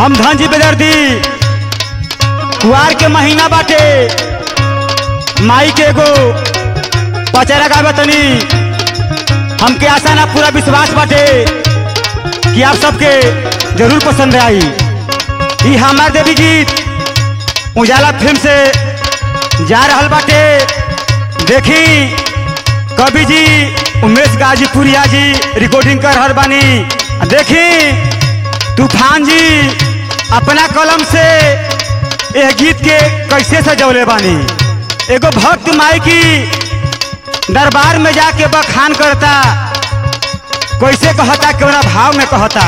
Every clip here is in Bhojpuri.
समधन जी बेदर्दी कुआर के महीना बाटे माई के एगो पचरा गावे तनी हमके आशा ना पूरा विश्वास बाटे कि आप सबके जरूर पसंद आई ई हमार देवी गीत उजाला फिल्म से जा रहल बाटे देखी कवि जी उमेश गाजीपुरिया जी रिकॉर्डिंग कर रहल बानी देखी तूफान जी अपना कलम से यह गीत के कैसे सजौले बानी एगो भक्त माई की दरबार में जाके बखान करता कैसे कहता केवना भाव में कहता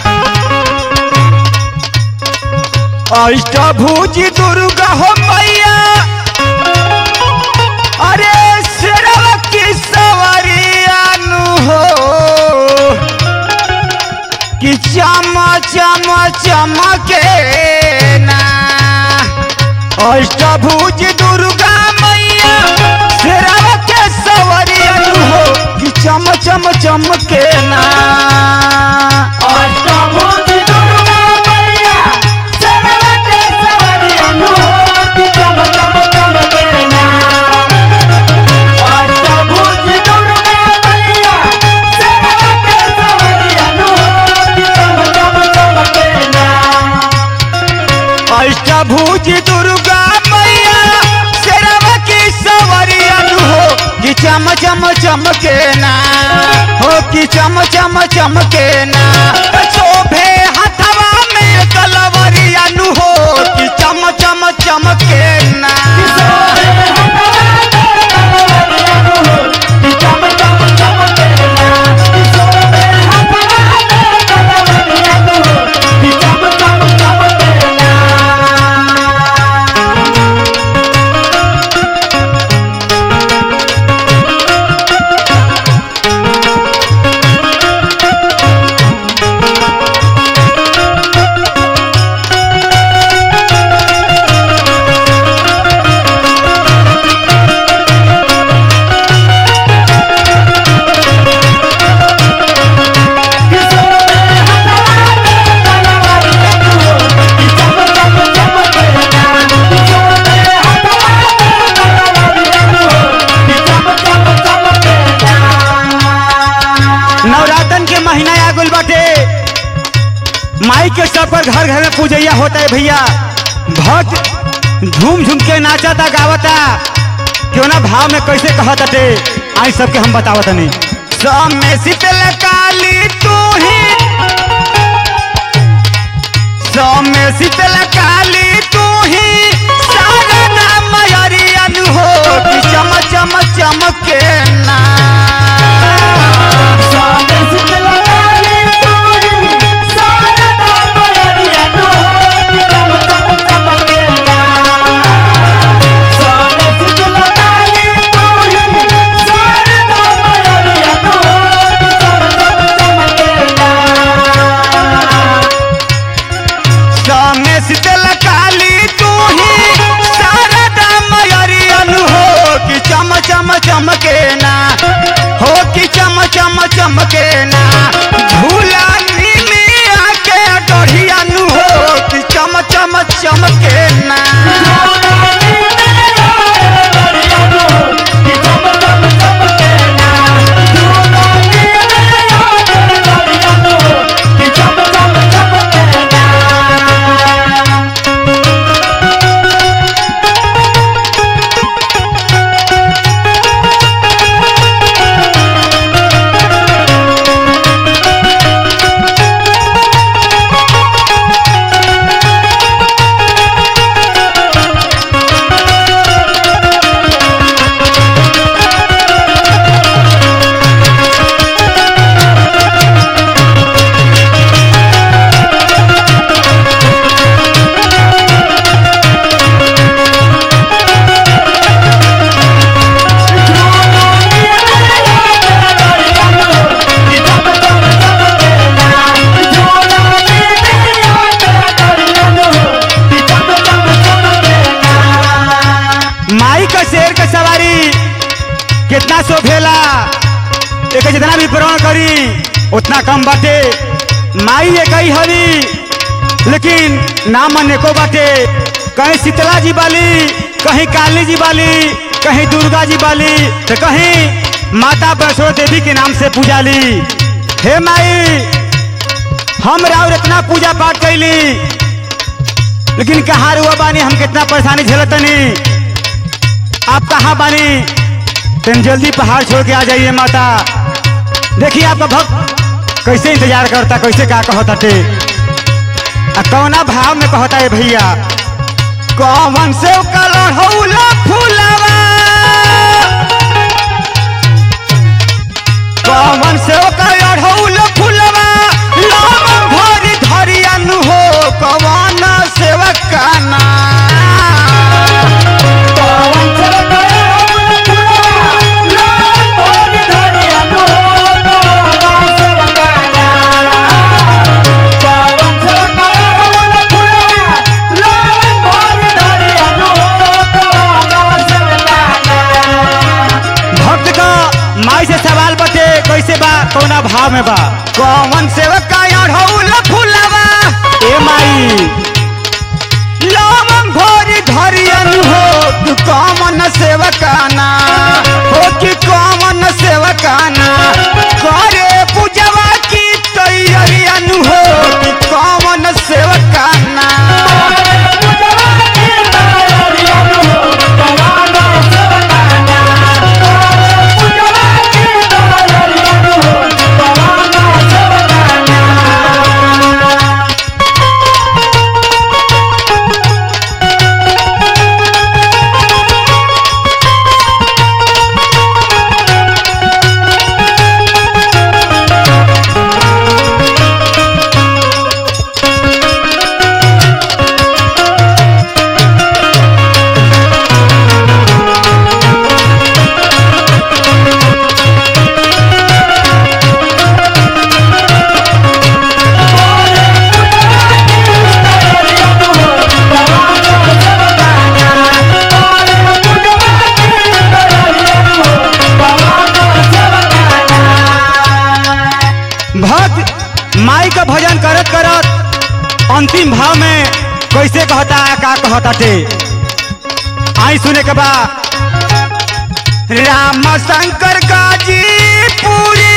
अष्टभुज दुर्गा हो मैया अरे शेरवा की सवरिया नु हो कि चम चम चमके ना अष्टभुज दुर्गा मैया शेरवा के सवरिया नु हो कि चम चम चमके ना अष्टभुज दुर्गा मैया सरवा के सवरिया नु कि चम चम चमके ना अष्टभुज दुर्गा मैया सरवा के सवरिया नु कि चम चम चमके ना अष्टभुज दुर्गा मैया शेरवा की सवरिया नु हो कि चम चम चमके ना हो कि चम चम चमके ना शोभे हथवा में कलवरिया नु हो कि चम चम चमके ना नवरातन के महीना आ गइल बाटे माई के सब पर घर घर में पूजैया होता है भैया भक्त झूम झूम के नाचता गावता क्यों ना भाव में कैसे कहत अटे आई सबके हम बतावत नहीं सब में शीतल काली तू ही सब में शीतल काली तू ही सारा नाम मयरियन हो कि चम चम चमके ना सामने शीतल काली तू ही शारदा मयरियन हो कि चम चम चमके ना हो कि चम चम चमके ना झूला मिया के डढ़ियन हो कि चम चम चमके ना माई का शेर का सवारी कितना शोभेला एक जितना भी प्रण करी उतना कम बाटे माई एक ही हरी लेकिन नाम अनेको बाटे कहीं शीतला जी बाली कहीं काली जी बाली कहीं दुर्गा जी बाली तो कहीं माता वैष्णो देवी के नाम से पूजा ली हे माई हम राउर इतना पूजा पाठ कैली लेकिन कहाँ रुआ बानी हम कितना परेशानी झेलतनी आप कहाँ बानी तुम जल्दी पहाड़ छोड़ के आ जाइए माता देखिए आपका भक्त कैसे इंतजार करता कैसे क्या कहता टे आ कौना भाव में कहता है भैया कौन से कलहौला फूलवा कौन से कलहौला फूलवा लाम भरी धरियन हो कौन सेवक का नाम पवन चल गया फुलवा लाल मोर धरिया नो पवन चल गया पवन चल गया फुलवा लाल मोर धरिया नो पवन चल गया भक्त का माई से सवाल बटे कैसे बा कौना भाव में बा कौन सेवक का अढ़ौल फूलवा ए माई लवंग भोरी धरियन हो तू कौन सेवकाना हो कि कौन सेवकाना करे पूजवा की तैयारियन हो कि कौन सेवकाना पूजवा की तैयारियां नो पवन चल गया पूजवा की तैयारियां नो पवन चल गया भक्त माई का भजन करत करत अंतिम भाव में कैसे कहता है का कहता टे आई सुने के बा राम शंकर गाजी पूरी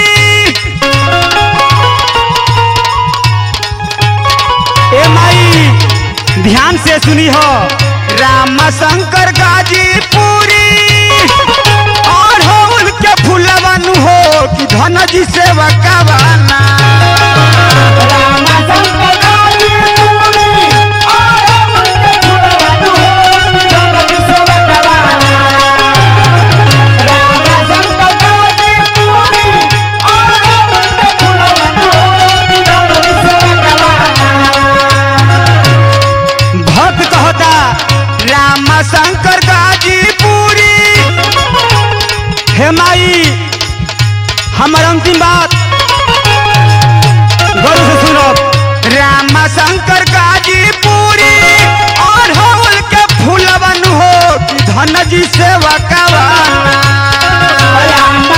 ए माई ध्यान से सुनी हो राम शंकर गाजी पूरी और हो उनके फुलवन हो कि धन जी से वकावाना भक्त कहता राम शंकर गाजीपुरी हे माई हमर अंतिम बात गौर से सुनो राम शंकर गाजीपुरी और होल के फूलवन हो कि धन जी से वकावाना